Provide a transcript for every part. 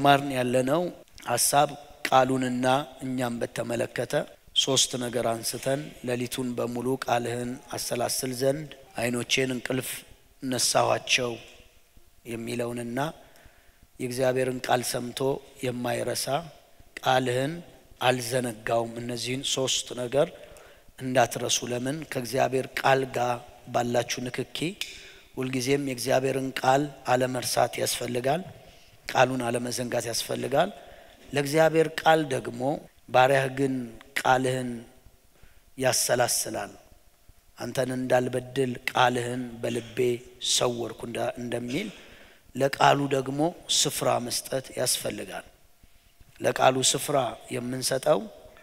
እየተማርን ያለነው ሀሳብ ቃሉንና እኛም በተመለከተ ሶስት ነገር አንስተን ሌሊቱን በሙሉ ቃልህን አሰላስል ዘንድ ዓይኖቼን እንቅልፍ ነሳኋቸው የሚለውንና የእግዚአብሔርን ቃል ሰምቶ የማይረሳ ቃልህን አልዘነጋውም። እነዚህን ሶስት ነገር እንዳትረሱ። ለምን ከእግዚአብሔር ቃል ጋር ባላችሁ ንክኪ ሁልጊዜም የእግዚአብሔርን ቃል አለመርሳት ያስፈልጋል። ቃሉን አለመዘንጋት ያስፈልጋል። ለእግዚአብሔር ቃል ደግሞ ባሪያህ ግን ቃልህን ያሰላስላል አንተን እንዳልበድል ቃልህን በልቤ ሰወርኩ እንደሚል ለቃሉ ደግሞ ስፍራ መስጠት ያስፈልጋል። ለቃሉ ስፍራ የምንሰጠው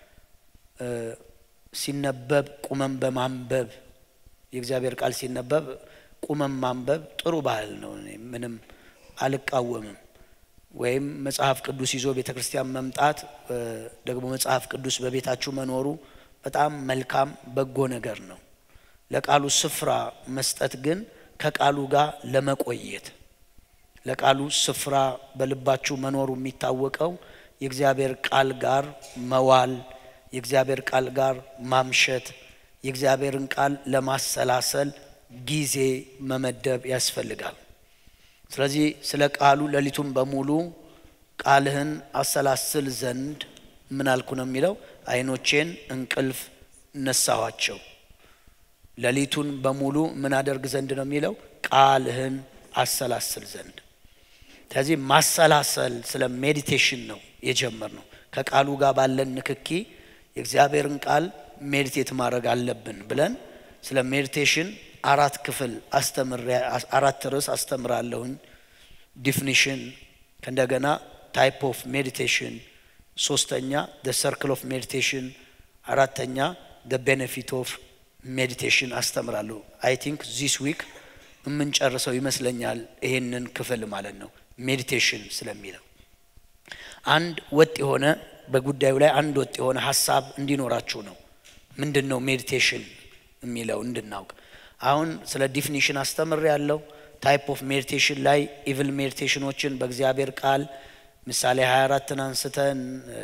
ሲነበብ ቁመን በማንበብ የእግዚአብሔር ቃል ሲነበብ ቁመን ማንበብ ጥሩ ባህል ነው። እኔ ምንም አልቃወምም። ወይም መጽሐፍ ቅዱስ ይዞ ቤተ ክርስቲያን መምጣት ደግሞ መጽሐፍ ቅዱስ በቤታችሁ መኖሩ በጣም መልካም በጎ ነገር ነው። ለቃሉ ስፍራ መስጠት ግን ከቃሉ ጋር ለመቆየት ለቃሉ ስፍራ በልባችሁ መኖሩ የሚታወቀው የእግዚአብሔር ቃል ጋር መዋል፣ የእግዚአብሔር ቃል ጋር ማምሸት፣ የእግዚአብሔርን ቃል ለማሰላሰል ጊዜ መመደብ ያስፈልጋል። ስለዚህ ስለ ቃሉ ሌሊቱን በሙሉ ቃልህን አሰላስል ዘንድ ምን አልኩ ነው የሚለው ዓይኖቼን እንቅልፍ ነሳኋቸው። ሌሊቱን በሙሉ ምን አደርግ ዘንድ ነው የሚለው ቃልህን አሰላስል ዘንድ። ስለዚህ ማሰላሰል ስለ ሜዲቴሽን ነው የጀመር ነው። ከቃሉ ጋር ባለን ንክኪ የእግዚአብሔርን ቃል ሜዲቴት ማድረግ አለብን ብለን ስለ ሜዲቴሽን አራት ክፍል አራት ርዕስ አስተምራለሁኝ። ዲፊኒሽን፣ ከእንደገና ታይፕ ኦፍ ሜዲቴሽን፣ ሶስተኛ ደ ሰርክል ኦፍ ሜዲቴሽን፣ አራተኛ ደ ቤኔፊት ኦፍ ሜዲቴሽን አስተምራለሁ። አይ ቲንክ ዚስ ዊክ የምንጨርሰው ይመስለኛል ይሄንን ክፍል ማለት ነው። ሜዲቴሽን ስለሚለው አንድ ወጥ የሆነ በጉዳዩ ላይ አንድ ወጥ የሆነ ሀሳብ እንዲኖራችሁ ነው። ምንድን ነው ሜዲቴሽን የሚለው እንድናውቅ አሁን ስለ ዲፊኒሽን አስተምር ያለው ታይፕ ኦፍ ሜዲቴሽን ላይ ኢቭል ሜዲቴሽኖችን በእግዚአብሔር ቃል ምሳሌ 24ን አንስተን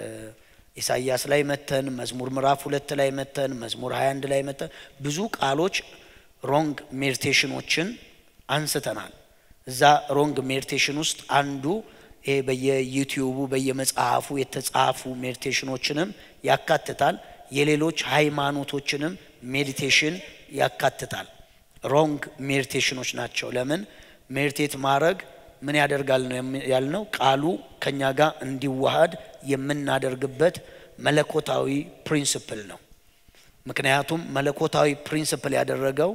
ኢሳይያስ ላይ መተን መዝሙር ምዕራፍ ሁለት ላይ መተን መዝሙር 21 ላይ መተን ብዙ ቃሎች ሮንግ ሜዲቴሽኖችን አንስተናል። እዛ ሮንግ ሜዲቴሽን ውስጥ አንዱ ይሄ በየዩቲዩቡ በየመጽሐፉ የተጻፉ ሜዲቴሽኖችንም ያካትታል። የሌሎች ሃይማኖቶችንም ሜዲቴሽን ያካትታል። ሮንግ ሜዲቴሽኖች ናቸው። ለምን ሜዲቴት ማድረግ ምን ያደርጋል ነው ያልነው? ቃሉ ከኛ ጋር እንዲዋሃድ የምናደርግበት መለኮታዊ ፕሪንስፕል ነው። ምክንያቱም መለኮታዊ ፕሪንስፕል ያደረገው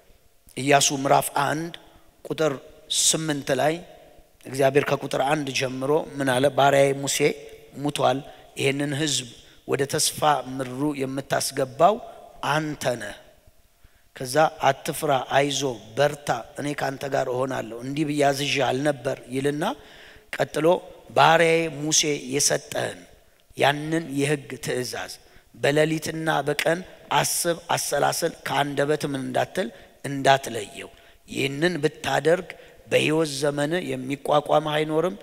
ኢያሱ ምዕራፍ አንድ ቁጥር ስምንት ላይ እግዚአብሔር ከቁጥር አንድ ጀምሮ ምን አለ? ባሪያዬ ሙሴ ሙቷል። ይህንን ሕዝብ ወደ ተስፋ ምድሩ የምታስገባው አንተ ነህ። ከዛ አትፍራ፣ አይዞ፣ በርታ፣ እኔ ካንተ ጋር እሆናለሁ እንዲህ ብዬ አዝዤ አልነበር ይልና ቀጥሎ ባሪያዬ ሙሴ የሰጠህን ያንን የሕግ ትእዛዝ በሌሊትና በቀን አስብ፣ አሰላስል፣ ከአንደበት ምን እንዳትል እንዳትለየው። ይህንን ብታደርግ በሕይወት ዘመን የሚቋቋምህ አይኖርም፣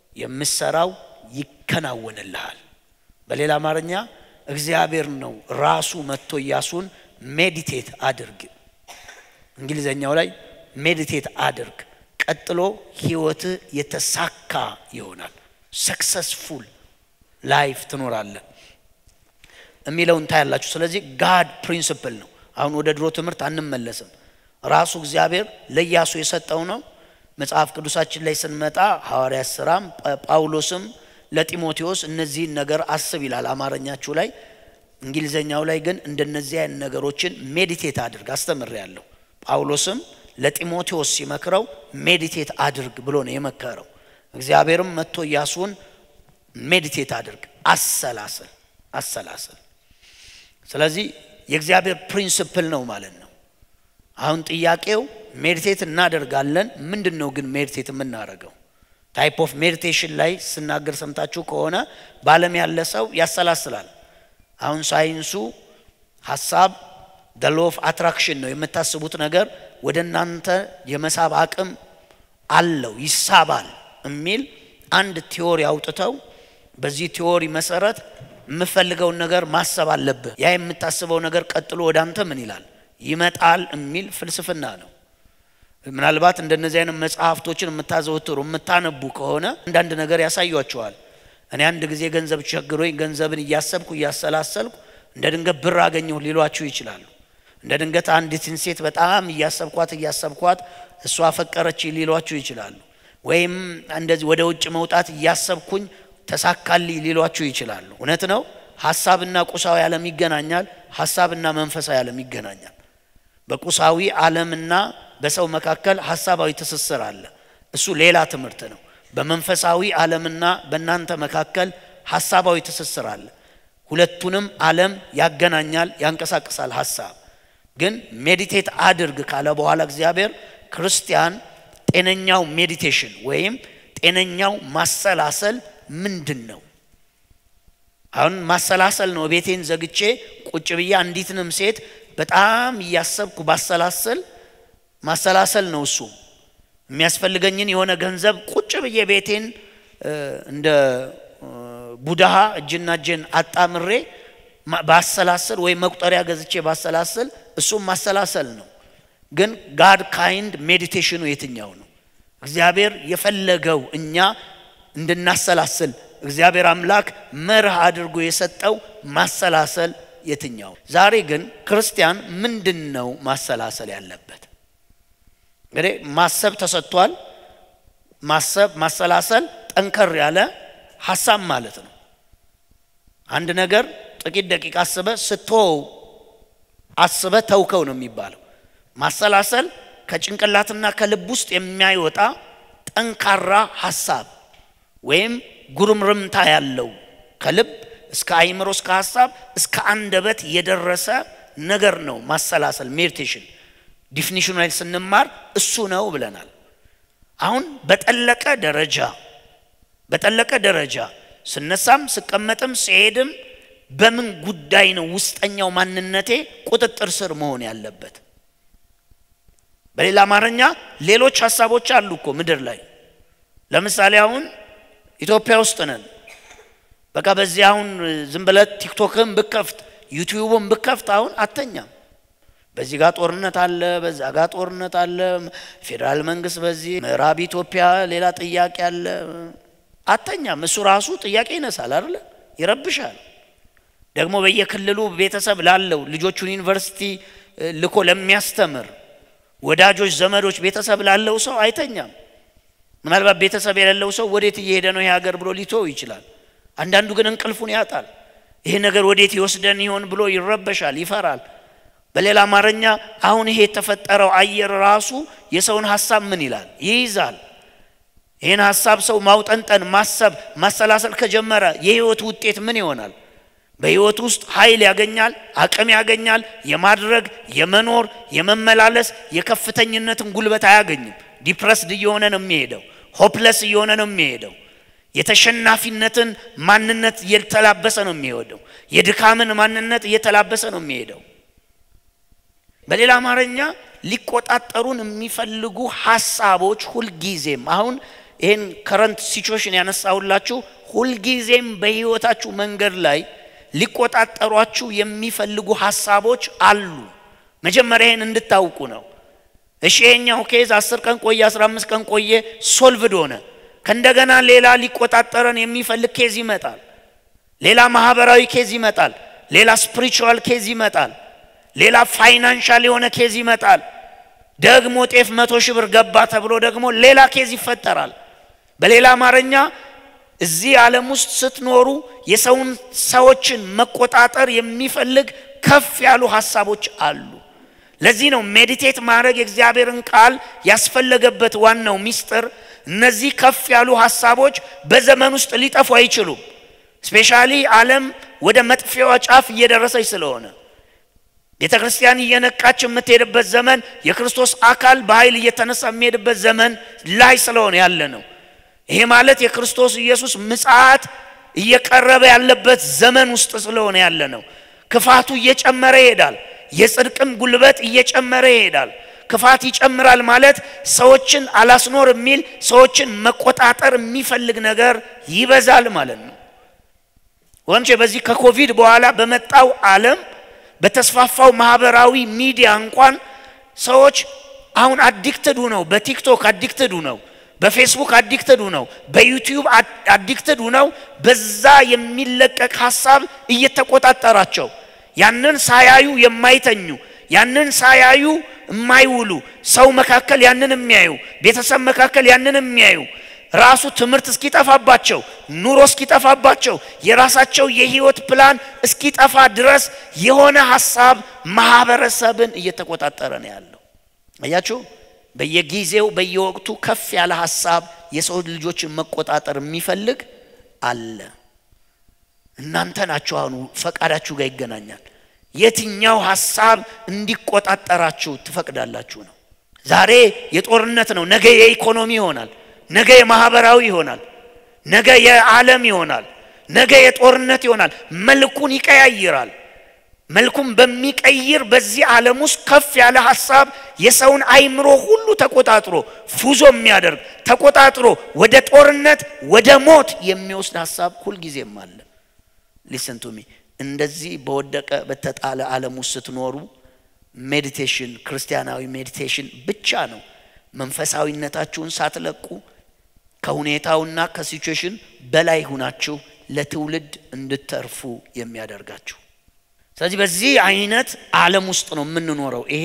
የምሰራው ይከናወንልሃል። በሌላ አማርኛ እግዚአብሔር ነው ራሱ መጥቶ ኢያሱን ሜዲቴት አድርግ፣ እንግሊዘኛው ላይ ሜዲቴት አድርግ፣ ቀጥሎ ህይወትህ የተሳካ ይሆናል፣ ሰክሰስፉል ላይፍ ትኖራለህ የሚለውን ታያላችሁ። ስለዚህ ጋድ ፕሪንስፕል ነው። አሁን ወደ ድሮ ትምህርት አንመለስም። ራሱ እግዚአብሔር ለኢያሱ የሰጠው ነው። መጽሐፍ ቅዱሳችን ላይ ስንመጣ ሐዋርያት ሥራም ጳውሎስም ለጢሞቴዎስ እነዚህን ነገር አስብ ይላል አማርኛችሁ ላይ። እንግሊዘኛው ላይ ግን እንደነዚህ አይነት ነገሮችን ሜዲቴት አድርግ አስተምር ያለው ጳውሎስም ለጢሞቴዎስ ሲመክረው ሜዲቴት አድርግ ብሎ ነው የመከረው። እግዚአብሔርም መጥቶ ኢያሱን ሜዲቴት አድርግ፣ አሰላስል አሰላስል። ስለዚህ የእግዚአብሔር ፕሪንስፕል ነው ማለት ነው። አሁን ጥያቄው ሜዲቴት እናደርጋለን። ምንድን ነው ግን ሜዲቴት የምናደርገው? ታይፕ ኦፍ ሜዲቴሽን ላይ ስናገር ሰምታችሁ ከሆነ በዓለም ያለ ሰው ያሰላስላል። አሁን ሳይንሱ ሀሳብ ደ ሎ ኦፍ አትራክሽን ነው። የምታስቡት ነገር ወደ እናንተ የመሳብ አቅም አለው፣ ይሳባል የሚል አንድ ቲዎሪ አውጥተው በዚህ ቲዎሪ መሰረት የምፈልገውን ነገር ማሰብ አለብህ። ያ የምታስበው ነገር ቀጥሎ ወደ አንተ ምን ይላል ይመጣል የሚል ፍልስፍና ነው። ምናልባት እንደነዚህ አይነት መጽሐፍቶችን የምታዘወትሩ የምታነቡ ከሆነ አንዳንድ ነገር ያሳያቸዋል። እኔ አንድ ጊዜ ገንዘብ ቸግሮኝ ገንዘብን እያሰብኩ እያሰላሰልኩ እንደ ድንገት ብር አገኘሁ ሊሏችሁ ይችላሉ። እንደ ድንገት አንዲትን ሴት በጣም እያሰብኳት እያሰብኳት እሷ አፈቀረች ሊሏችሁ ይችላሉ። ወይም እንደዚህ ወደ ውጭ መውጣት እያሰብኩኝ ተሳካልኝ ሊሏችሁ ይችላሉ። እውነት ነው። ሀሳብና ቁሳዊ ዓለም ይገናኛል። ሀሳብና መንፈሳዊ ዓለም ይገናኛል። በቁሳዊ ዓለምና በሰው መካከል ሀሳባዊ ትስስር አለ። እሱ ሌላ ትምህርት ነው። በመንፈሳዊ ዓለምና በእናንተ መካከል ሀሳባዊ ትስስር አለ። ሁለቱንም ዓለም ያገናኛል፣ ያንቀሳቅሳል። ሀሳብ ግን ሜዲቴት አድርግ ካለ በኋላ እግዚአብሔር ክርስቲያን ጤነኛው ሜዲቴሽን ወይም ጤነኛው ማሰላሰል ምንድን ነው? አሁን ማሰላሰል ነው። ቤቴን ዘግቼ ቁጭ ብዬ አንዲትንም ሴት በጣም እያሰብኩ ባሰላሰል ማሰላሰል ነው። እሱ የሚያስፈልገኝን የሆነ ገንዘብ ቁጭ ብዬ ቤቴን እንደ ቡድሃ እጅና እጄን አጣምሬ ባሰላሰል ወይም መቁጠሪያ ገዝቼ ባሰላሰል እሱም ማሰላሰል ነው። ግን ጋድ ካይንድ ሜዲቴሽኑ የትኛው ነው? እግዚአብሔር የፈለገው እኛ እንድናሰላስል እግዚአብሔር አምላክ መርህ አድርጎ የሰጠው ማሰላሰል የትኛው? ዛሬ ግን ክርስቲያን ምንድን ነው ማሰላሰል ያለበት? እንግዲህ ማሰብ ተሰጥቷል። ማሰብ ማሰላሰል ጠንከር ያለ ሀሳብ ማለት ነው። አንድ ነገር ጥቂት ደቂቃ አስበ ስትወው አስበ ተውከው ነው የሚባለው። ማሰላሰል ከጭንቅላትና ከልብ ውስጥ የሚያይወጣ ጠንካራ ሀሳብ ወይም ጉርምርምታ ያለው ከልብ እስከ አይምሮ እስከ ሀሳብ እስከ አንደበት የደረሰ ነገር ነው ማሰላሰል ሜዲቴሽን። ዲፊኒሽኑ ላይ ስንማር እሱ ነው ብለናል። አሁን በጠለቀ ደረጃ በጠለቀ ደረጃ ስነሳም ስቀመጥም ስሄድም በምን ጉዳይ ነው ውስጠኛው ማንነቴ ቁጥጥር ስር መሆን ያለበት? በሌላ አማርኛ ሌሎች ሀሳቦች አሉ እኮ ምድር ላይ። ለምሳሌ አሁን ኢትዮጵያ ውስጥ ነን። በቃ በዚህ አሁን ዝም ብለህ ቲክቶክን ብከፍት ዩቲዩብን ብከፍት አሁን አተኛም። በዚህ ጋር ጦርነት አለ፣ በዛ ጋር ጦርነት አለ። ፌዴራል መንግስት በዚህ ምዕራብ ኢትዮጵያ ሌላ ጥያቄ አለ። አተኛም። እሱ ራሱ ጥያቄ ይነሳል አይደለ? ይረብሻል። ደግሞ በየክልሉ ቤተሰብ ላለው ልጆቹን ዩኒቨርሲቲ ልኮ ለሚያስተምር ወዳጆች፣ ዘመዶች ቤተሰብ ላለው ሰው አይተኛም። ምናልባት ቤተሰብ የሌለው ሰው ወዴት እየሄደ ነው ይህ ሀገር ብሎ ሊተው ይችላል። አንዳንዱ ግን እንቅልፉን ያጣል። ይሄ ነገር ወዴት ይወስደን ይሆን ብሎ ይረበሻል፣ ይፈራል። በሌላ አማርኛ አሁን ይሄ የተፈጠረው አየር ራሱ የሰውን ሀሳብ ምን ይላል ይይዛል። ይህን ሀሳብ ሰው ማውጠንጠን፣ ማሰብ፣ ማሰላሰል ከጀመረ የህይወት ውጤት ምን ይሆናል? በህይወት ውስጥ ኃይል ያገኛል፣ አቅም ያገኛል። የማድረግ የመኖር የመመላለስ የከፍተኝነትን ጉልበት አያገኝም። ዲፕረስድ እየሆነ ነው የሚሄደው። ሆፕለስ እየሆነ ነው የሚሄደው። የተሸናፊነትን ማንነት እየተላበሰ ነው የሚሄደው። የድካምን ማንነት እየተላበሰ ነው የሚሄደው። በሌላ አማርኛ ሊቆጣጠሩን የሚፈልጉ ሀሳቦች ሁልጊዜም አሁን ይህን ከረንት ሲቹዌሽን ያነሳሁላችሁ ሁልጊዜም በህይወታችሁ መንገድ ላይ ሊቆጣጠሯችሁ የሚፈልጉ ሀሳቦች አሉ። መጀመሪያ ይህን እንድታውቁ ነው። እሺ ይሄኛው ኬዝ አስር ቀን ቆየ፣ አስራ አምስት ቀን ቆየ፣ ሶልቭድ ሆነ። ከእንደገና ሌላ ሊቆጣጠረን የሚፈልግ ኬዝ ይመጣል። ሌላ ማህበራዊ ኬዝ ይመጣል። ሌላ ስፒሪቹዋል ኬዝ ይመጣል። ሌላ ፋይናንሻል የሆነ ኬዝ ይመጣል። ደግሞ ጤፍ መቶ ሺህ ብር ገባ ተብሎ ደግሞ ሌላ ኬዝ ይፈጠራል። በሌላ አማርኛ እዚህ ዓለም ውስጥ ስትኖሩ የሰውን ሰዎችን መቆጣጠር የሚፈልግ ከፍ ያሉ ሀሳቦች አሉ። ለዚህ ነው ሜዲቴት ማድረግ የእግዚአብሔርን ቃል ያስፈለገበት ዋናው ሚስጥር። እነዚህ ከፍ ያሉ ሀሳቦች በዘመን ውስጥ ሊጠፉ አይችሉም። ስፔሻሊ ዓለም ወደ መጥፊያዋ ጫፍ እየደረሰች ስለሆነ ቤተ ክርስቲያን እየነቃች የምትሄድበት ዘመን የክርስቶስ አካል በኃይል እየተነሳ የሚሄድበት ዘመን ላይ ስለሆነ ያለ ነው። ይሄ ማለት የክርስቶስ ኢየሱስ ምጽአት እየቀረበ ያለበት ዘመን ውስጥ ስለሆነ ያለ ነው። ክፋቱ እየጨመረ ይሄዳል። የጽድቅም ጉልበት እየጨመረ ይሄዳል። ክፋት ይጨምራል ማለት ሰዎችን አላስኖር የሚል ሰዎችን መቆጣጠር የሚፈልግ ነገር ይበዛል ማለት ነው። ወንቼ በዚህ ከኮቪድ በኋላ በመጣው ዓለም በተስፋፋው ማህበራዊ ሚዲያ እንኳን ሰዎች አሁን አዲክትዱ ነው። በቲክቶክ አዲክትዱ ነው። በፌስቡክ አዲክትዱ ነው። በዩቲዩብ አዲክትዱ ነው። በዛ የሚለቀቅ ሀሳብ እየተቆጣጠራቸው ያንን ሳያዩ የማይተኙ ያንን ሳያዩ የማይውሉ ሰው መካከል ያንን የሚያዩ ቤተሰብ መካከል ያንን የሚያዩ ራሱ ትምህርት እስኪጠፋባቸው ኑሮ እስኪጠፋባቸው የራሳቸው የህይወት ፕላን እስኪጠፋ ድረስ የሆነ ሀሳብ ማህበረሰብን እየተቆጣጠረ ነው ያለው። አያችሁ፣ በየጊዜው በየወቅቱ ከፍ ያለ ሀሳብ የሰው ልጆችን መቆጣጠር የሚፈልግ አለ። እናንተ ናችሁ አሁን ፈቃዳችሁ ጋር ይገናኛል። የትኛው ሀሳብ እንዲቆጣጠራችሁ ትፈቅዳላችሁ ነው። ዛሬ የጦርነት ነው፣ ነገ የኢኮኖሚ ይሆናል፣ ነገ የማህበራዊ ይሆናል፣ ነገ የዓለም ይሆናል፣ ነገ የጦርነት ይሆናል። መልኩን ይቀያይራል። መልኩም በሚቀይር በዚህ ዓለም ውስጥ ከፍ ያለ ሀሳብ የሰውን አይምሮ ሁሉ ተቆጣጥሮ ፉዞ የሚያደርግ ተቆጣጥሮ ወደ ጦርነት ወደ ሞት የሚወስድ ሀሳብ ሁልጊዜም አለ። ሊስን ቱ ሚ እንደዚህ በወደቀ በተጣለ ዓለም ውስጥ ስትኖሩ ሜዲቴሽን ክርስቲያናዊ ሜዲቴሽን ብቻ ነው መንፈሳዊነታችሁን ሳትለቁ ከሁኔታውና ከሲቹዌሽን በላይ ሁናችሁ ለትውልድ እንድተርፉ የሚያደርጋችሁ። ስለዚህ በዚህ አይነት ዓለም ውስጥ ነው የምንኖረው። ይሄ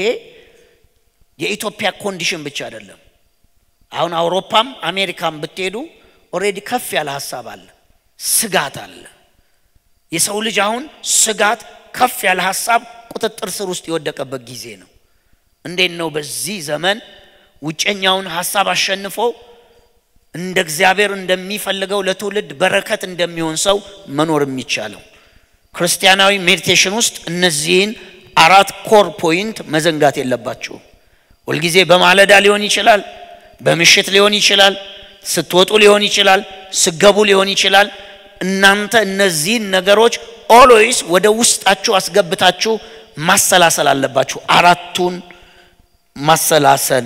የኢትዮጵያ ኮንዲሽን ብቻ አይደለም። አሁን አውሮፓም አሜሪካም ብትሄዱ ኦሬዲ ከፍ ያለ ሀሳብ አለ፣ ስጋት አለ። የሰው ልጅ አሁን ስጋት ከፍ ያለ ሀሳብ ቁጥጥር ስር ውስጥ የወደቀበት ጊዜ ነው። እንዴት ነው በዚህ ዘመን ውጨኛውን ሀሳብ አሸንፎ እንደ እግዚአብሔር እንደሚፈልገው ለትውልድ በረከት እንደሚሆን ሰው መኖር የሚቻለው? ክርስቲያናዊ ሜዲቴሽን ውስጥ እነዚህን አራት ኮር ፖይንት መዘንጋት የለባችሁ። ሁልጊዜ በማለዳ ሊሆን ይችላል፣ በምሽት ሊሆን ይችላል፣ ስትወጡ ሊሆን ይችላል፣ ስገቡ ሊሆን ይችላል። እናንተ እነዚህን ነገሮች ኦልዌይስ ወደ ውስጣችሁ አስገብታችሁ ማሰላሰል አለባችሁ። አራቱን ማሰላሰል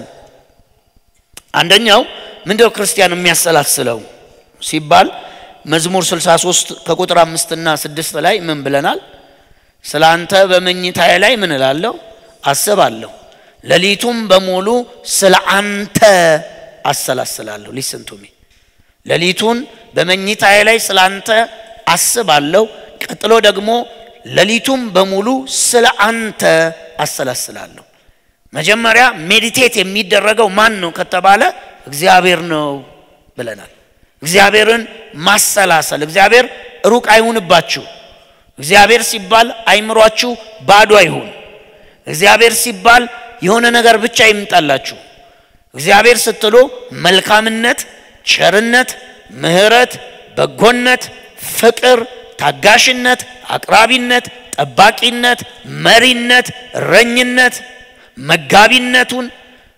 አንደኛው ምንድነው ክርስቲያን የሚያሰላስለው ሲባል መዝሙር 63 ከቁጥር አምስትና ስድስት ላይ ምን ብለናል? ስለ አንተ በመኝታዬ ላይ ምን እላለሁ አስባለሁ፣ ሌሊቱም በሙሉ ስለ አንተ አሰላስላለሁ። ሊስን ቱ ሚ ሌሊቱን በመኝታዬ ላይ ስለ አንተ አስባለሁ። ቀጥሎ ደግሞ ሌሊቱም በሙሉ ስለ አንተ አሰላስላለሁ። መጀመሪያ ሜዲቴት የሚደረገው ማን ነው ከተባለ እግዚአብሔር ነው ብለናል። እግዚአብሔርን ማሰላሰል። እግዚአብሔር ሩቅ አይሁንባችሁ። እግዚአብሔር ሲባል አይምሯችሁ ባዶ አይሁን። እግዚአብሔር ሲባል የሆነ ነገር ብቻ ይምጣላችሁ። እግዚአብሔር ስትሉ መልካምነት፣ ቸርነት፣ ምሕረት፣ በጎነት፣ ፍቅር፣ ታጋሽነት፣ አቅራቢነት፣ ጠባቂነት፣ መሪነት፣ እረኝነት፣ መጋቢነቱን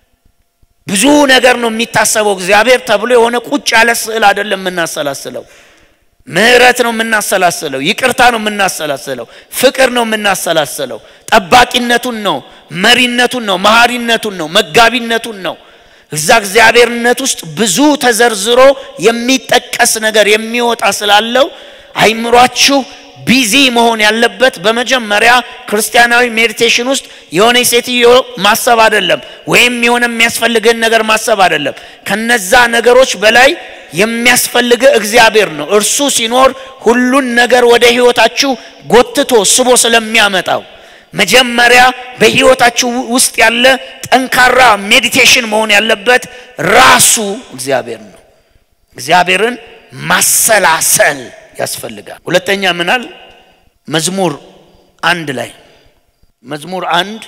ብዙ ነገር ነው የሚታሰበው። እግዚአብሔር ተብሎ የሆነ ቁጭ ያለ ስዕል አይደለም የምናሰላስለው። ምሕረት ነው የምናሰላስለው። ይቅርታ ነው የምናሰላስለው። ፍቅር ነው የምናሰላስለው። ጠባቂነቱን ነው፣ መሪነቱን ነው፣ መሐሪነቱን ነው፣ መጋቢነቱን ነው። እዛ እግዚአብሔርነት ውስጥ ብዙ ተዘርዝሮ የሚጠቀስ ነገር የሚወጣ ስላለው አይምሯችሁ ቢዚ መሆን ያለበት በመጀመሪያ ክርስቲያናዊ ሜዲቴሽን ውስጥ የሆነ ሴትዮ ማሰብ አይደለም፣ ወይም የሆነ የሚያስፈልግህን ነገር ማሰብ አይደለም። ከነዛ ነገሮች በላይ የሚያስፈልግ እግዚአብሔር ነው። እርሱ ሲኖር ሁሉን ነገር ወደ ህይወታችሁ ጎትቶ ስቦ ስለሚያመጣው መጀመሪያ በህይወታችሁ ውስጥ ያለ ጠንካራ ሜዲቴሽን መሆን ያለበት ራሱ እግዚአብሔር ነው። እግዚአብሔርን ማሰላሰል ያስፈልጋል። ሁለተኛ ምናል መዝሙር አንድ ላይ መዝሙር አንድ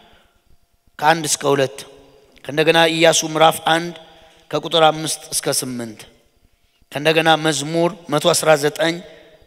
ከአንድ እስከ ሁለት ከእንደገና ኢያሱ ምዕራፍ አንድ ከቁጥር አምስት እስከ ስምንት ከእንደገና መዝሙር 119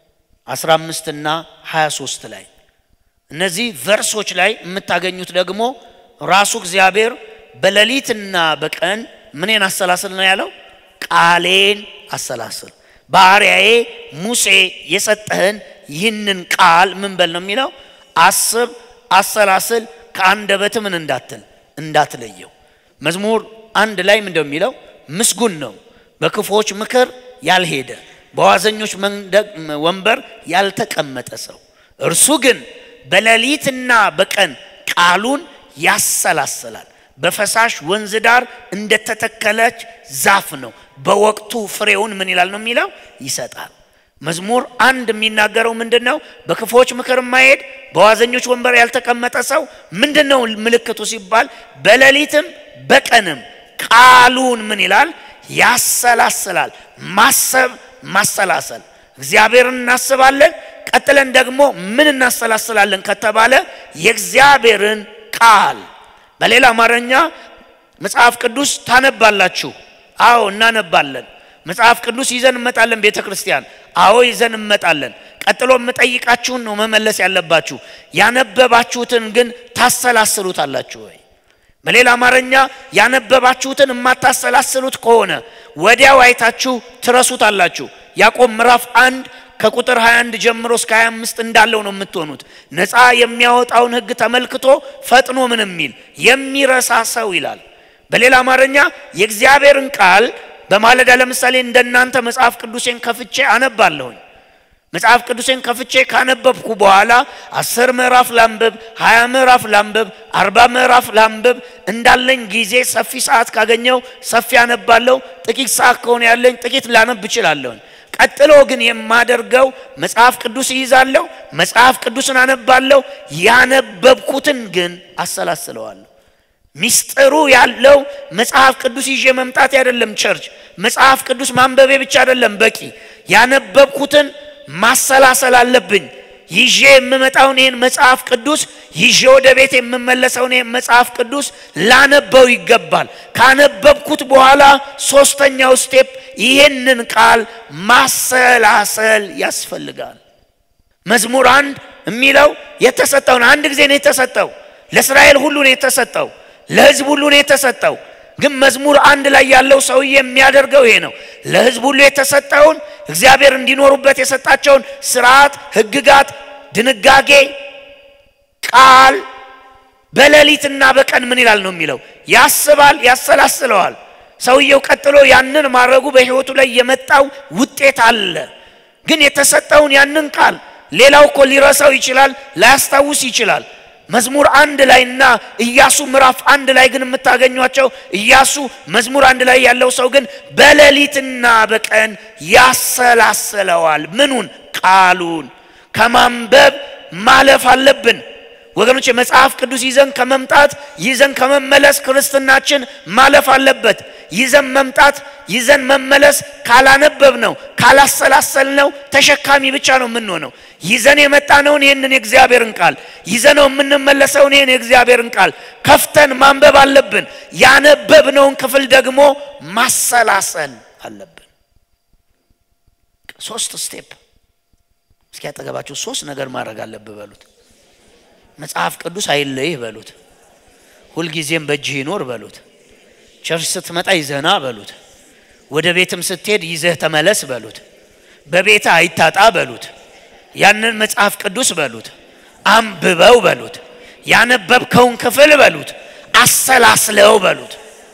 15 እና 23 ላይ እነዚህ ቨርሶች ላይ የምታገኙት ደግሞ ራሱ እግዚአብሔር በሌሊትና በቀን ምንን አሰላስል ነው ያለው? ቃሌን አሰላስል ባሪያዬ ሙሴ የሰጠህን ይህንን ቃል ምን በል ነው የሚለው? አስብ፣ አሰላስል፣ ከአንደበት ምን እንዳትል እንዳትለየው። መዝሙር አንድ ላይ ምንድነው የሚለው? ምስጉን ነው በክፉዎች ምክር ያልሄደ በዋዘኞች ወንበር ያልተቀመጠ ሰው፣ እርሱ ግን በሌሊትና በቀን ቃሉን ያሰላስላል። በፈሳሽ ወንዝ ዳር እንደተተከለች ዛፍ ነው። በወቅቱ ፍሬውን ምን ይላል ነው የሚለው ይሰጣል። መዝሙር አንድ የሚናገረው ምንድን ነው? በክፉዎች ምክር የማይሄድ በዋዘኞች ወንበር ያልተቀመጠ ሰው ምንድን ነው ምልክቱ ሲባል በሌሊትም በቀንም ቃሉን ምን ይላል ያሰላስላል። ማሰብ ማሰላሰል፣ እግዚአብሔርን እናስባለን። ቀጥለን ደግሞ ምን እናሰላስላለን ከተባለ የእግዚአብሔርን ቃል በሌላ አማርኛ መጽሐፍ ቅዱስ ታነባላችሁ? አዎ እናነባለን። መጽሐፍ ቅዱስ ይዘን እንመጣለን ቤተ ክርስቲያን? አዎ ይዘን እንመጣለን። ቀጥሎ የምጠይቃችሁን ነው መመለስ ያለባችሁ። ያነበባችሁትን ግን ታሰላስሉታላችሁ ወይ? በሌላ አማርኛ ያነበባችሁትን የማታሰላስሉት ከሆነ ወዲያው አይታችሁ ትረሱታላችሁ። ያዕቆብ ምዕራፍ አንድ ከቁጥር 21 ጀምሮ እስከ 25 እንዳለው ነው የምትሆኑት። ነፃ የሚያወጣውን ሕግ ተመልክቶ ፈጥኖ ምን የሚል የሚረሳ ሰው ይላል። በሌላ አማርኛ የእግዚአብሔርን ቃል በማለዳ ለምሳሌ እንደናንተ መጽሐፍ ቅዱሴን ከፍቼ አነባለሁኝ። መጽሐፍ ቅዱሴን ከፍቼ ካነበብኩ በኋላ አስር ምዕራፍ ላንብብ፣ ሀያ ምዕራፍ ላንብብ፣ አርባ ምዕራፍ ላንብብ እንዳለኝ ጊዜ ሰፊ ሰዓት ካገኘው ሰፊ አነባለሁ። ጥቂት ሰዓት ከሆነ ያለኝ ጥቂት ላነብ እችላለሁኝ። ቀጥሎ ግን የማደርገው መጽሐፍ ቅዱስ ይይዛለሁ፣ መጽሐፍ ቅዱስን አነባለሁ። ያነበብኩትን ግን አሰላስለዋለሁ። ሚስጥሩ ያለው መጽሐፍ ቅዱስ ይዤ መምጣት አይደለም። ቸርች መጽሐፍ ቅዱስ ማንበቤ ብቻ አይደለም በቂ። ያነበብኩትን ማሰላሰል አለብኝ። ይዤ የምመጣውን ይህን መጽሐፍ ቅዱስ ይዤ ወደ ቤት የምመለሰውን ይህን መጽሐፍ ቅዱስ ላነበው ይገባል። ካነበብኩት በኋላ ሶስተኛው ስቴፕ ይህንን ቃል ማሰላሰል ያስፈልጋል። መዝሙር አንድ የሚለው የተሰጠውን አንድ ጊዜ ነው የተሰጠው። ለእስራኤል ሁሉ ነው የተሰጠው። ለሕዝብ ሁሉ ነው የተሰጠው። ግን መዝሙር አንድ ላይ ያለው ሰውዬ የሚያደርገው ይሄ ነው። ለሕዝብ ሁሉ የተሰጠውን እግዚአብሔር እንዲኖሩበት የሰጣቸውን ስርዓት፣ ሕግጋት፣ ድንጋጌ ቃል በሌሊትና በቀን ምን ይላል ነው የሚለው ያስባል፣ ያሰላስለዋል። ሰውየው ቀጥሎ ያንን ማድረጉ በሕይወቱ ላይ የመጣው ውጤት አለ። ግን የተሰጠውን ያንን ቃል ሌላው እኮ ሊረሳው ይችላል፣ ላያስታውስ ይችላል። መዝሙር አንድ ላይና ኢያሱ ምዕራፍ አንድ ላይ ግን የምታገኟቸው ኢያሱ መዝሙር አንድ ላይ ያለው ሰው ግን በሌሊትና በቀን ያሰላስለዋል። ምኑን? ቃሉን ከማንበብ ማለፍ አለብን ወገኖች። የመጽሐፍ ቅዱስ ይዘን ከመምጣት ይዘን ከመመለስ ክርስትናችን ማለፍ አለበት። ይዘን መምጣት ይዘን መመለስ ካላነበብ ነው ካላሰላሰል ነው ተሸካሚ ብቻ ነው የምንሆነው። ይዘን የመጣነውን ይህንን የእግዚአብሔርን ቃል ይዘነው የምንመለሰውን ይህን የእግዚአብሔርን ቃል ከፍተን ማንበብ አለብን። ያነበብነውን ክፍል ደግሞ ማሰላሰል አለብን። ሶስት ስቴፕ እስኪ ያጠገባችሁ ሶስት ነገር ማድረግ አለብህ በሉት። መጽሐፍ ቅዱስ አይለይህ በሉት። ሁልጊዜም በእጅህ ይኖር በሉት። ቸርች ስትመጣ ይዘህና በሉት። ወደ ቤትም ስትሄድ ይዘህ ተመለስ በሉት። በቤትህ አይታጣ በሉት። ያንን መጽሐፍ ቅዱስ በሉት አንብበው በሉት። ያነበብከውን ክፍል በሉት አሰላስለው በሉት።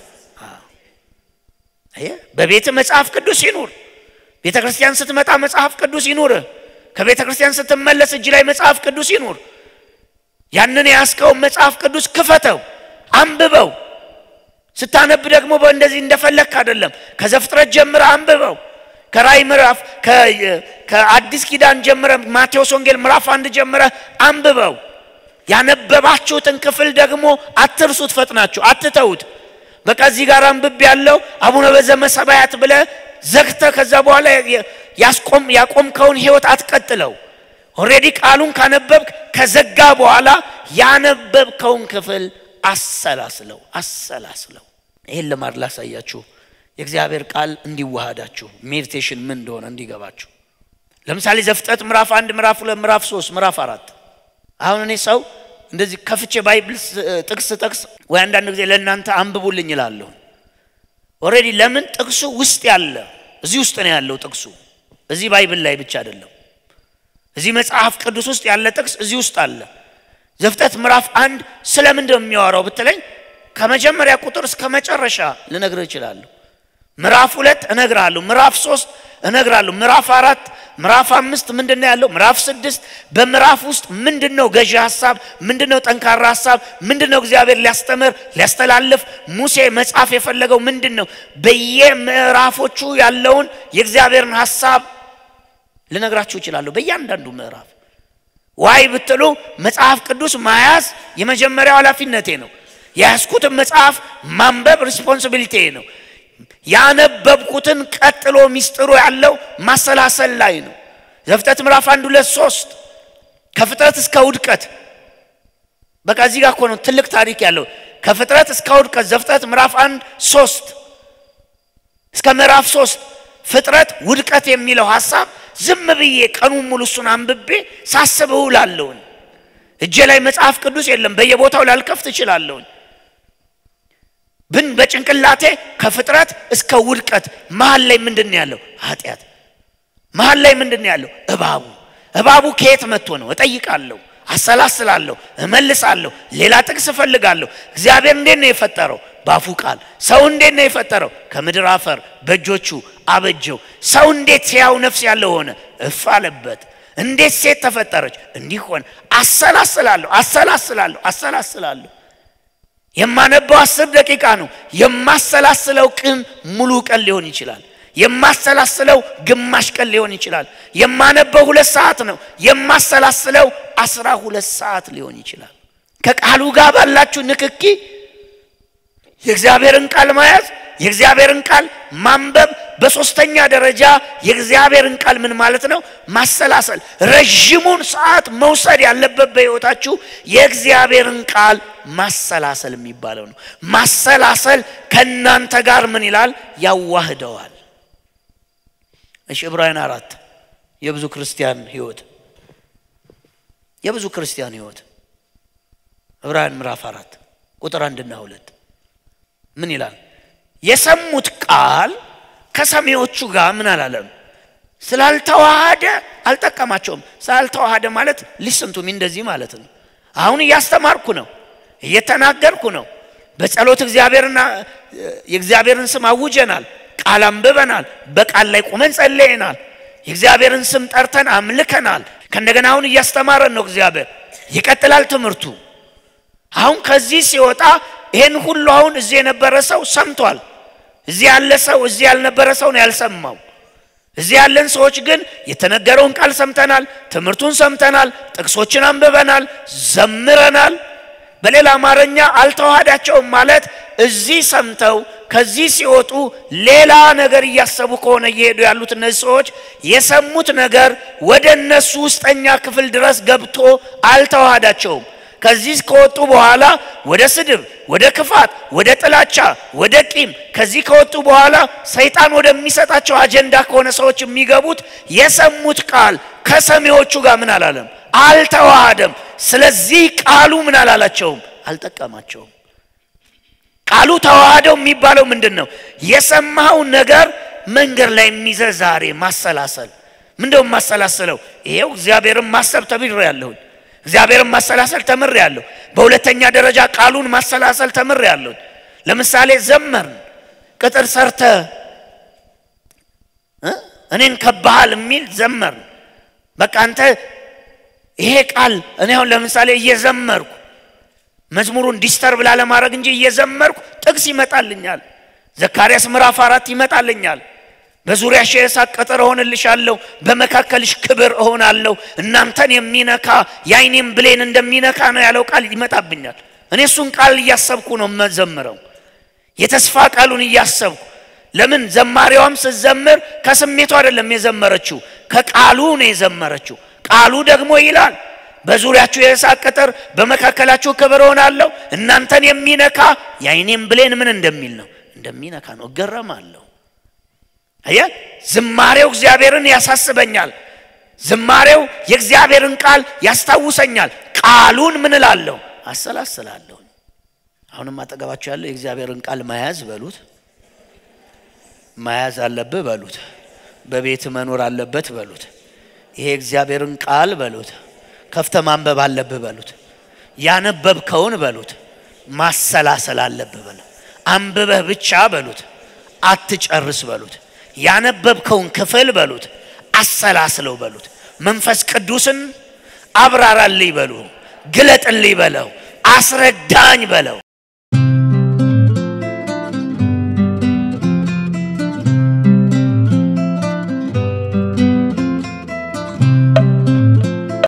በቤት መጽሐፍ ቅዱስ ይኑር። ቤተ ክርስቲያን ስትመጣ መጽሐፍ ቅዱስ ይኑር። ከቤተ ክርስቲያን ስትመለስ እጅ ላይ መጽሐፍ ቅዱስ ይኑር። ያንን የያዝከውን መጽሐፍ ቅዱስ ክፈተው፣ አንብበው። ስታነብ ደግሞ እንደዚህ እንደፈለግክ አይደለም። ከዘፍጥረት ጀምረ አንብበው። ከራይ ምዕራፍ ከአዲስ ኪዳን ጀምረ ማቴዎስ ወንጌል ምዕራፍ አንድ ጀምረ አንብበው። ያነበባችሁትን ክፍል ደግሞ አትርሱት፣ ፈጥናችሁ አትተውት። በቃ እዚህ ጋር አንብብ ያለው አቡነ በዘበሰማያት ብለ ዘግተ ከዛ በኋላ ያቆምከውን ህይወት አትቀጥለው። ኦልሬዲ ቃሉን ካነበብክ ከዘጋ በኋላ ያነበብከውን ክፍል አሰላስለው አሰላስለው። ይህን ልማድ ላሳያችሁ የእግዚአብሔር ቃል እንዲዋሃዳችሁ ሜዲቴሽን ምን እንደሆነ እንዲገባችሁ። ለምሳሌ ዘፍጥረት ምዕራፍ አንድ ምዕራፍ ሁለት ምዕራፍ ሶስት ምዕራፍ አራት አሁን እኔ ሰው እንደዚህ ከፍቼ ባይብል ጥቅስ ጥቅስ ወይ አንዳንድ ጊዜ ለእናንተ አንብቡልኝ ይላለሁ። ኦልሬዲ ለምን ጥቅሱ ውስጥ ያለ እዚህ ውስጥ ነው ያለው ጥቅሱ እዚህ ባይብል ላይ ብቻ አይደለም። እዚህ መጽሐፍ ቅዱስ ውስጥ ያለ ጥቅስ እዚህ ውስጥ አለ። ዘፍጥረት ምዕራፍ አንድ ስለምንድን ነው የሚያወራው ብትለኝ ከመጀመሪያ ቁጥር እስከ መጨረሻ ልነግርህ እችላለሁ። ምዕራፍ ሁለት እነግራለሁ። ምዕራፍ ሶስት እነግራለሁ። ምዕራፍ አራት ምዕራፍ አምስት ምንድን ነው ያለው? ምዕራፍ ስድስት በምዕራፍ ውስጥ ምንድን ነው ገዢ ሀሳብ? ምንድን ነው ጠንካራ ሀሳብ? ምንድን ነው እግዚአብሔር ሊያስተምር ሊያስተላልፍ ሙሴ መጻፍ የፈለገው ምንድን ነው? በየምዕራፎቹ ያለውን የእግዚአብሔርን ሀሳብ ልነግራችሁ እችላለሁ። በእያንዳንዱ ምዕራፍ ዋይ ብትሉ መጽሐፍ ቅዱስ መያዝ የመጀመሪያው ኃላፊነቴ ነው። የያዝኩትን መጽሐፍ ማንበብ ሪስፖንሲቢሊቲ ነው። ያነበብኩትን ቀጥሎ ሚስጥሩ ያለው ማሰላሰል ላይ ነው። ዘፍጥረት ምዕራፍ አንድ ሁለት ሶስት ከፍጥረት እስከ ውድቀት በቃ እዚህ ጋር እኮ ነው ትልቅ ታሪክ ያለው ከፍጥረት እስከ ውድቀት ዘፍጥረት ምዕራፍ አንድ ሶስት እስከ ምዕራፍ ሶስት ፍጥረት ውድቀት የሚለው ሀሳብ ዝም ብዬ ቀኑን ሙሉ እሱን አንብቤ ሳስብ እውላለሁኝ። እጄ ላይ መጽሐፍ ቅዱስ የለም፣ በየቦታው ላልከፍት እችላለሁኝ። ብን በጭንቅላቴ ከፍጥረት እስከ ውድቀት መሀል ላይ ምንድን ነው ያለው? ኃጢአት። መሀል ላይ ምንድን ነው ያለው? እባቡ። እባቡ ከየት መጥቶ ነው? እጠይቃለሁ፣ አሰላስላለሁ፣ እመልሳለሁ፣ ሌላ ጥቅስ እፈልጋለሁ። እግዚአብሔር እንዴት ነው የፈጠረው? ባፉ ቃል። ሰው እንዴት ነው የፈጠረው? ከምድር አፈር በእጆቹ አበጀው። ሰው እንዴት ሕያው ነፍስ ያለው ሆነ? እፍ አለበት። እንዴት ሴት ተፈጠረች? እንዲህ ሆነ። አሰላስላለሁ፣ አሰላስላለሁ፣ አሰላስላለሁ። የማነበው አስር ደቂቃ ነው። የማሰላስለው ቅን ሙሉ ቀን ሊሆን ይችላል። የማሰላስለው ግማሽ ቀን ሊሆን ይችላል። የማነበው ሁለት ሰዓት ነው። የማሰላስለው አስራ ሁለት ሰዓት ሊሆን ይችላል። ከቃሉ ጋር ባላችሁ ንክኪ የእግዚአብሔርን ቃል መያዝ፣ የእግዚአብሔርን ቃል ማንበብ፣ በሶስተኛ ደረጃ የእግዚአብሔርን ቃል ምን ማለት ነው? ማሰላሰል። ረዥሙን ሰዓት መውሰድ ያለበት በሕይወታችሁ የእግዚአብሔርን ቃል ማሰላሰል የሚባለው ነው። ማሰላሰል ከእናንተ ጋር ምን ይላል? ያዋህደዋል። እሺ ዕብራውያን አራት የብዙ ክርስቲያን ሕይወት የብዙ ክርስቲያን ሕይወት ዕብራውያን ምዕራፍ አራት ቁጥር አንድና ሁለት ምን ይላል? የሰሙት ቃል ከሰሚዎቹ ጋር ምን አላለም? ስላልተዋሃደ አልጠቀማቸውም። ስላልተዋሃደ ማለት ሊስንቱም እንደዚህ ማለት ነው። አሁን እያስተማርኩ ነው፣ እየተናገርኩ ነው። በጸሎት እግዚአብሔርና የእግዚአብሔርን ስም አውጀናል፣ ቃል አንብበናል፣ በቃል ላይ ቁመን ጸለየናል፣ የእግዚአብሔርን ስም ጠርተን አምልከናል። ከእንደገና አሁን እያስተማረን ነው እግዚአብሔር። ይቀጥላል ትምህርቱ። አሁን ከዚህ ሲወጣ ይሄን ሁሉ አሁን እዚህ የነበረ ሰው ሰምቷል። እዚህ ያለ ሰው እዚህ ያልነበረ ሰው ነው ያልሰማው። እዚህ ያለን ሰዎች ግን የተነገረውን ቃል ሰምተናል፣ ትምህርቱን ሰምተናል፣ ጥቅሶችን አንብበናል፣ ዘምረናል። በሌላ አማርኛ አልተዋሃዳቸውም ማለት እዚህ ሰምተው ከዚህ ሲወጡ ሌላ ነገር እያሰቡ ከሆነ እየሄዱ ያሉት እነዚህ ሰዎች የሰሙት ነገር ወደ እነሱ ውስጠኛ ክፍል ድረስ ገብቶ አልተዋሃዳቸውም። ከዚህ ከወጡ በኋላ ወደ ስድብ፣ ወደ ክፋት፣ ወደ ጥላቻ፣ ወደ ቂም ከዚህ ከወጡ በኋላ ሰይጣን ወደሚሰጣቸው አጀንዳ ከሆነ ሰዎች የሚገቡት የሰሙት ቃል ከሰሚዎቹ ጋር ምን አላለም? አልተዋሃደም። ስለዚህ ቃሉ ምን አላላቸውም? አልጠቀማቸውም። ቃሉ ተዋህደው የሚባለው ምንድን ነው? የሰማኸው ነገር መንገድ ላይ የሚይዘህ ዛሬ ማሰላሰል። ምንደው ማሰላሰለው? ይሄው እግዚአብሔርን ማሰብ ተብሬ ያለሁኝ እግዚአብሔርን ማሰላሰል ተምር ያለሁ። በሁለተኛ ደረጃ ቃሉን ማሰላሰል ተምር ያለሁ። ለምሳሌ ዘመርን፣ ቅጥር ሰርተ እኔን ከባሃል የሚል ዘመርን። በቃ አንተ ይሄ ቃል እኔ አሁን ለምሳሌ እየዘመርኩ መዝሙሩን ዲስተርብ ላለማድረግ እንጂ እየዘመርኩ ጥቅስ ይመጣልኛል። ዘካርያስ ምዕራፍ አራት ይመጣልኛል። በዙሪያሽ የእሳት ቅጥር እሆንልሻለሁ፣ በመካከልሽ ክብር እሆናለሁ። እናንተን የሚነካ የዓይኔም ብሌን እንደሚነካ ነው ያለው ቃል ይመጣብኛል። እኔ እሱን ቃል እያሰብኩ ነው መዘምረው፣ የተስፋ ቃሉን እያሰብኩ። ለምን ዘማሪዋም ስትዘምር ከስሜቱ አይደለም የዘመረችው፣ ከቃሉ ነው የዘመረችው። ቃሉ ደግሞ ይላል በዙሪያችሁ የእሳት ቅጥር፣ በመካከላችሁ ክብር እሆናለሁ። እናንተን የሚነካ የዓይኔም ብሌን ምን እንደሚል ነው እንደሚነካ ነው። እገረማለሁ። አየ ዝማሬው እግዚአብሔርን ያሳስበኛል። ዝማሬው የእግዚአብሔርን ቃል ያስታውሰኛል። ቃሉን ምን እላለሁ? አሰላስላለሁ። አሁንም አጠገባቸው ያለው የእግዚአብሔርን ቃል መያዝ በሉት፣ መያዝ አለብህ በሉት፣ በቤት መኖር አለበት በሉት፣ ይሄ እግዚአብሔርን ቃል በሉት፣ ከፍተ ማንበብ አለብህ በሉት፣ ያነበብከውን በሉት፣ ማሰላሰል አለብህ በለው። አንብበህ ብቻ በሉት አትጨርስ በሉት። ያነበብከውን ክፍል በሉት አሰላስለው በሉት። መንፈስ ቅዱስን አብራራልኝ በሉ፣ ግለጥልኝ በለው፣ አስረዳኝ በለው።